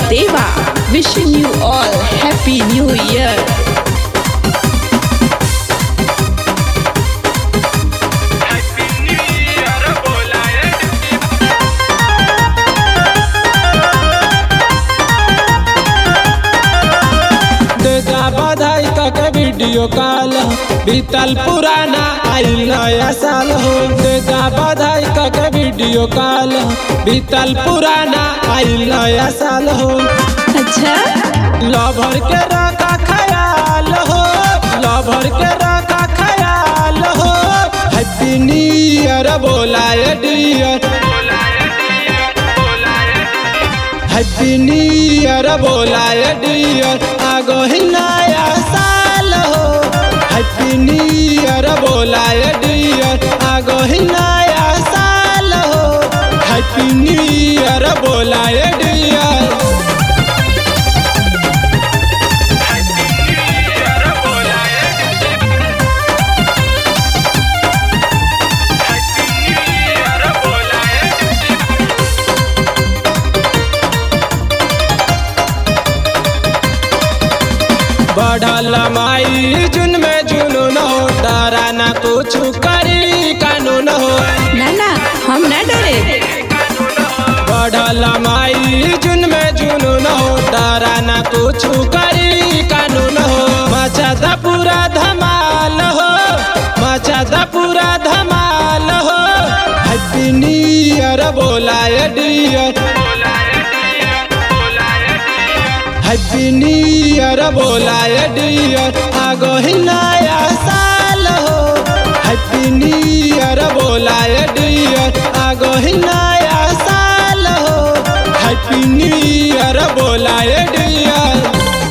Deva. Wishing you all Happy New Year. देगा बधाई तक वीडियो कॉल बीतल पुराना आइल नया साल हो देगा बधाई तक वीडियो कॉल बीतल पुराना आइल नया साल हो अच्छा लभर के रखा ख्याल हो लभर के रखा ख्याल हो हैप्पी न्यू ईयर बोलाए डियर हैप्पी न्यू ईयर बोलाए डियर आगो ही नया साल हो हैप्पी न्यू ईयर बोलाए डियर आगो ही नया साल हो हैप्पी न्यू ईयर बोलाए डियर बढ़ल माई जुन में जुनून हो डरा ना कुछ करी कानून हो ना ना हम ना डरे बढ़ल माई जुन में जुनून हो डरा ना कुछ करी कानून हो मचा पूरा धमाल हो मचा पूरा धमाल हो हैप्पी न्यू ईयर बोलाए डियर हैप्पी न्यू ईयर बोलाए डियर आगो ही नया साल हो हैप्पी न्यू ईयर बोलाए डियर आगो ही नया साल हो हैप्पी न्यू ईयर बोलाए डियर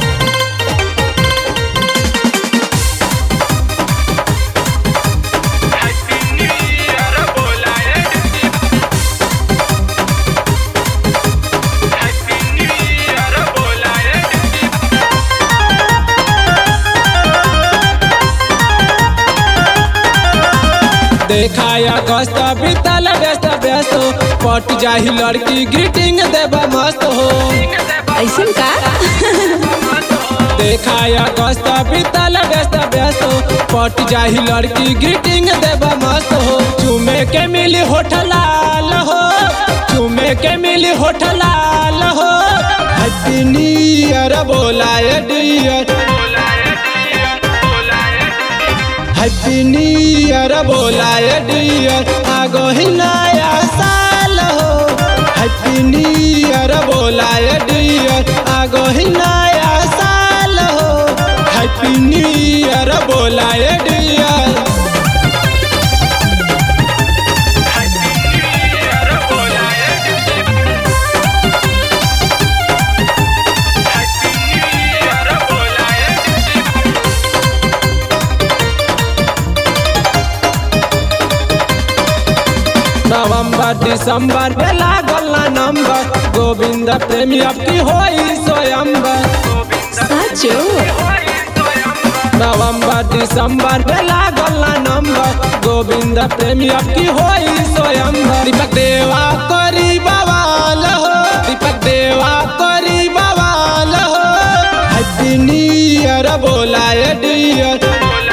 देखाया गस्त बीतल व्यस्त व्यस्त पट जाही लड़की ग्रीटिंग देबा मस्त हो ऐसन का देखाया गस्त बीतल व्यस्त व्यस्त पट जाही लड़की ग्रीटिंग देबा मस्त हो चुमे के मिली होठ लाल हो चुमे के मिली होठ लाल हो हैप्पी न्यू ईयर बोलाए डियर हैप्पी न्यू ईयर बोलाए डियर आगो ही नया साल हो हैप्पी न्यू ईयर बोलाए डियर आगो ही नया साल हो हैप्पी न्यू ईयर बोलाए डियर नवंबर दिसंबर में लागल ना नंबर गोविंद प्रेमी अब की होई स्वयंबर साचो नवंबर दिसंबर में लागल ना नंबर गोविंद प्रेमी अब की होई स्वयंबर दीपक देवा करी बवाल हो दीपक देवा करी बवाल हो हैप्पी न्यू ईयर बोलाए डियर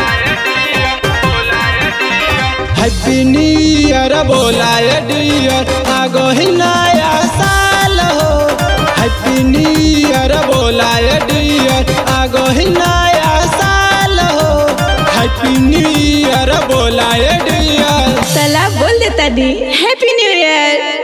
हैप्पी न्यू ईयर बोलाए डियर आगो ही नया साल हो हैप्पी न्यू ईयर बोलाए डियर आगो ही नया साल हो हैप्पी न्यू ईयर बोलाए डियर सलाह बोल देता दी हैप्पी न्यू ईयर